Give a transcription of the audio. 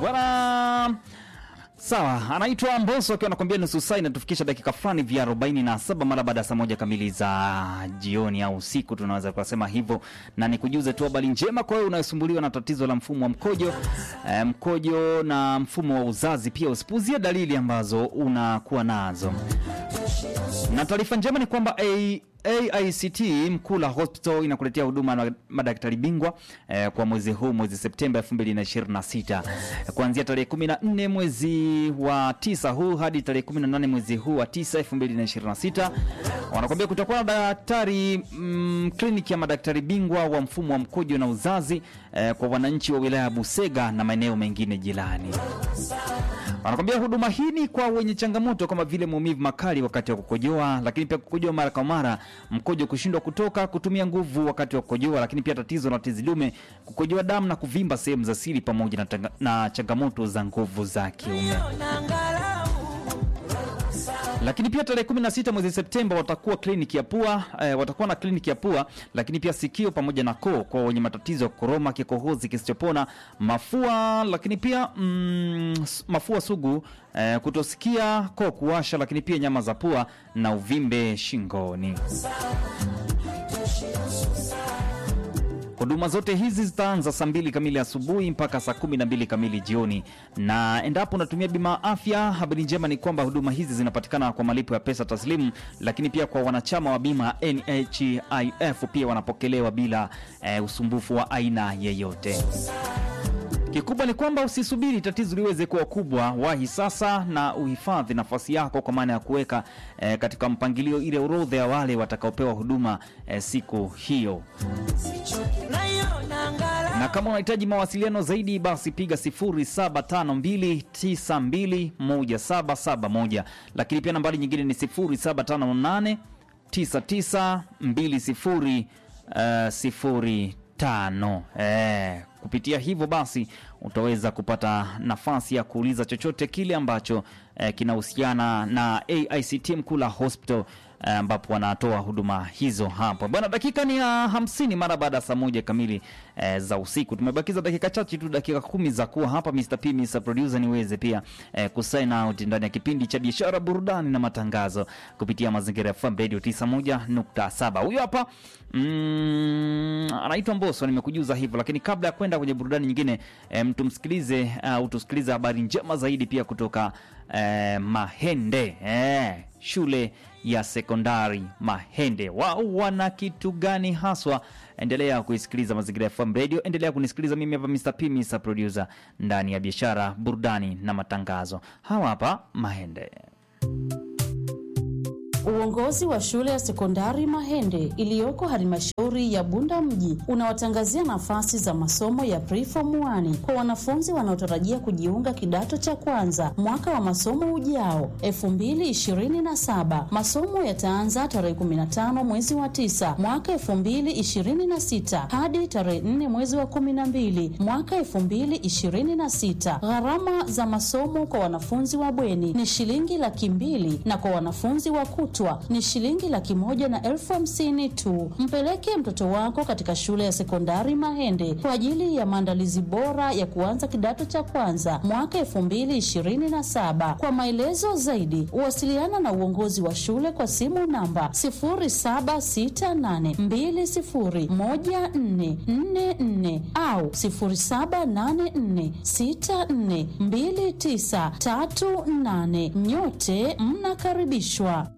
bwana. Sawa, anaitwa Mbosso akiwa anakwambia nusu saa inatufikisha dakika fulani vya 47 mara baada ya saa moja kamili za jioni au usiku, tunaweza kusema hivyo, na nikujuze tu habari njema kwa wewe unayesumbuliwa na tatizo la mfumo wa mkojo e, mkojo na mfumo wa uzazi. Pia usipuzie dalili ambazo unakuwa nazo, na taarifa njema ni kwamba A AICT Mkula Hospital inakuletea huduma na madaktari bingwa eh, kwa mwezi huu mwezi Septemba 2026 kuanzia tarehe 14 mwezi wa tisa huu hadi tarehe 18 mwezi huu wa tisa 2026. Wanakuambia kutakuwa na daktari mm, kliniki ya madaktari bingwa wa mfumo wa mkojo na uzazi eh, kwa wananchi wa wilaya ya Busega na maeneo mengine jirani. Wanakwambia huduma hii ni kwa wenye changamoto kama vile maumivu makali wakati wa kukojoa, lakini pia kukojoa mara kwa mara, mkojo kushindwa kutoka, kutumia nguvu wakati wa kukojoa, lakini pia tatizo la tezi dume, kukojoa damu na kuvimba sehemu za siri, pamoja na, tanga- na changamoto za nguvu za kiume. Lakini pia tarehe 16 mwezi Septemba watakuwa kliniki ya pua eh, watakuwa na kliniki ya pua, lakini pia sikio pamoja na koo kwa wenye matatizo ya koroma, kikohozi kisichopona, mafua, lakini pia mm, s- mafua sugu eh, kutosikia, koo kuwasha, lakini pia nyama za pua na uvimbe shingoni. Huduma zote hizi zitaanza saa mbili kamili asubuhi mpaka saa kumi na mbili kamili jioni, na endapo unatumia bima ya afya, habari njema ni kwamba huduma hizi zinapatikana kwa malipo ya pesa taslimu, lakini pia kwa wanachama wa bima ya NHIF pia wanapokelewa bila eh, usumbufu wa aina yeyote. Kikubwa ni kwamba usisubiri tatizo liweze kuwa kubwa, wahi sasa na uhifadhi nafasi yako, kwa maana ya kuweka eh, katika mpangilio ile orodha ya wale watakaopewa huduma eh, siku hiyo na kama unahitaji mawasiliano zaidi basi piga 0752921771 lakini pia nambari nyingine ni 0758992005 eh, kupitia hivyo basi utaweza kupata nafasi ya kuuliza chochote kile ambacho eh, kinahusiana na AICT Mkula Hospital eh, ambapo wanatoa huduma hizo hapo bwana. Dakika ni ya hamsini mara baada ya saa moja kamili eh, za usiku. Tumebakiza dakika chache tu, dakika kumi za kuwa hapa Mr. P, Mr. Producer, niweze pia eh, kusign out ndani ya kipindi cha biashara, burudani na matangazo kupitia Mazingira FM Radio 91.7. Huyo hapa mm, anaitwa Mbosso, nimekujuza hivyo, lakini kabla ya kwenda kwenye burudani nyingine eh, mtumsikilize au tusikilize habari njema zaidi pia kutoka eh, Mahende eh, shule ya sekondari Mahende. Wao wana kitu gani haswa? Endelea kuisikiliza Mazingira FM Radio, endelea kunisikiliza mimi hapa Mr. P, Mr. Producer ndani ya biashara, burudani na matangazo. Hawa hapa Mahende. Uongozi wa shule ya sekondari Mahende iliyoko halmashauri ya Bunda mji unawatangazia nafasi za masomo ya preform 1 kwa wanafunzi wanaotarajia kujiunga kidato cha kwanza mwaka wa masomo ujao 2027. Masomo yataanza tarehe 15 mwezi wa 9 mwaka 2026 hadi tarehe 4 mwezi wa 12 mwaka 2026. Gharama za masomo kwa wanafunzi wa bweni ni shilingi laki mbili na kwa wanafunzi wa kutwa ni shilingi laki moja na elfu hamsini tu. Mpeleke mtoto wako katika shule ya sekondari Mahende kwa ajili ya maandalizi bora ya kuanza kidato cha kwanza mwaka elfu mbili ishirini na saba. Kwa maelezo zaidi, wasiliana na uongozi wa shule kwa simu namba sifuri saba sita nane mbili sifuri moja nne nne nne au sifuri saba nane nne sita nne mbili tisa tatu nane. Nyote mnakaribishwa.